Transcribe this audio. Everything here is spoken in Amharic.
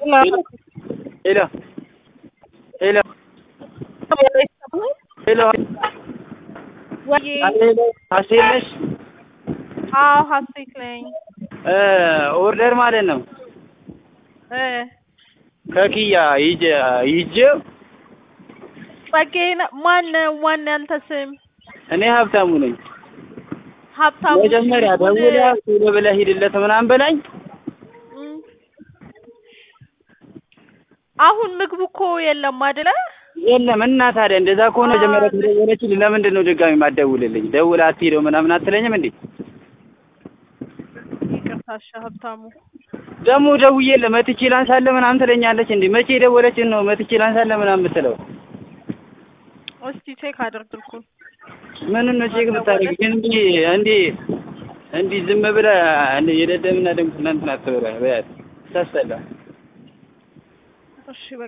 ሄሎ ሄሎ ሄሎ ወይ ሀሴት ነሽ? አዎ ሀሴት ነኝ ኦርደር ማለት ነው እ ከኪያ ይዤ ይዤ ጸጋዬ ነው ማን ማን ያንተ ስም እኔ ሀብታሙ ነኝ። ሀብታሙ መጀመሪያ ሲሆን- ደውላ ቶሎ ብለህ ሂድለት ምናምን በላኝ። እም። አሁን ምግቡ እኮ የለም አይደለ የለም እና ታዲያ እንደዛ ከሆነ መጀመሪያ ከደወለችልኝ ለምንድን ነው ድጋሚ ማትደውልልኝ? ደውላ አትሄደው ምናምን አትለኝም እንዴ? ይቅርታ እሺ ሀብታሙ ደግሞ ደውዬልህ መጥቼ ላንሳለህ ምናምን ትለኛለች እንዴ? መቼ የደወለችን ነው መጥቼ ላንሳለህ ምናምን የምትለው? እስቲ ቼክ አድርግልኩን ምኑን ነው ቼክ የምታደርግ? ግን እንዲህ እንዲህ እንዲህ ዝም ብለህ እንዲህ የደደብና ደም እንትን አትበላ በያት ታስጠላ። እሺ በቃ